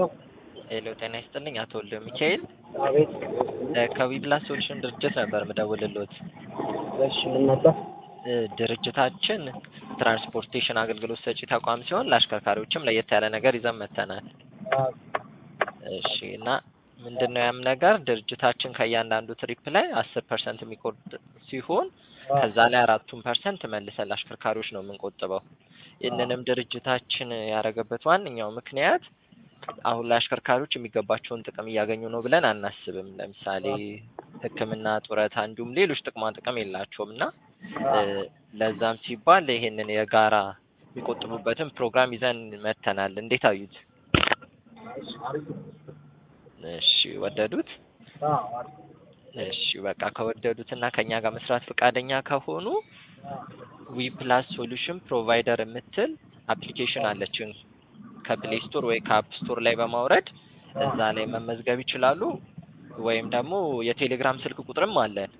ሄሎ ጤና ይስጥልኝ አቶ ወልደ ሚካኤል አቤት። ከዊፕላስ ሶሉሽን ድርጅት ነበር ምደውልሎት። እሺ ምን ነበር? እ ድርጅታችን ትራንስፖርቴሽን አገልግሎት ሰጪ ተቋም ሲሆን ለአሽከርካሪዎችም ለየት ያለ ነገር ይዘን መጥተናል። አዎ፣ እሺ እና ምንድን ነው ያም ነገር ድርጅታችን ከእያንዳንዱ ትሪፕ ላይ አስር ፐርሰንት የሚቆርጥ ሲሆን ከዛ ላይ አራቱን ፐርሰንት መልሰን ለአሽከርካሪዎች ነው የምንቆጥበው። ይህንንም ድርጅታችን ያደረገበት ዋነኛው ምክንያት አሁን ላይ አሽከርካሪዎች የሚገባቸውን ጥቅም እያገኙ ነው ብለን አናስብም። ለምሳሌ ሕክምና፣ ጡረታ እንዲሁም ሌሎች ጥቅማ ጥቅም የላቸውም እና እ ለዛም ሲባል ይሄንን የጋራ የሚቆጥቡበትን ፕሮግራም ይዘን መጥተናል። እንዴት አዩት? አሪፍ ነው። እሺ ወደዱት? አዎ፣ አሪፍ ነው። እሺ በቃ ከወደዱት እና ከኛ ጋር መስራት ፈቃደኛ ከሆኑ ዊ ፕላስ ሶሉሽን ፕሮቫይደር የምትል አፕሊኬሽን አለችን ከፕሌይ ስቶር ወይ ከአፕ ስቶር ላይ በማውረድ እዛ ላይ መመዝገብ ይችላሉ። ወይም ደግሞ የቴሌግራም ስልክ ቁጥርም አለን።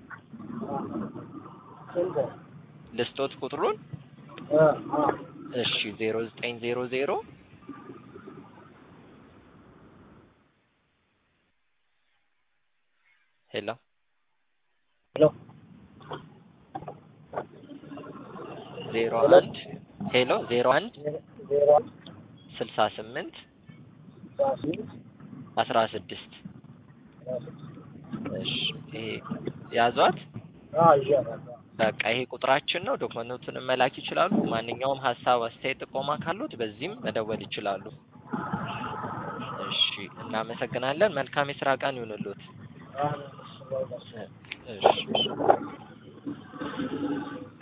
ስንት? ልስጦት ቁጥሩን እ አ እሺ ዜሮ ዘጠኝ ዜሮ ዜሮ ሄሎ ሄሎ ዜሮ አንድ ሄሎ ዜሮ አንድ ዜሮ አንድ ስልሳ ስምንት አስራ ስምንት አስራ ስድስት አስራ ስድስት እሺ ይሄ ያዟት። አዎ፣ ይዣታለሁ። በቃ ይሄ ቁጥራችን ነው። ዶክመንቶቹንም መላክ ይችላሉ። ማንኛውም ሀሳብ፣ አስተያየት፣ ጥቆማ ካሉት በዚህም መደወል ይችላሉ። እሺ እናመሰግናለን። መልካም የስራ ቀን ይሁንልዎት። አዎ፣ እሺ፣ ባይ ባይ። እሺ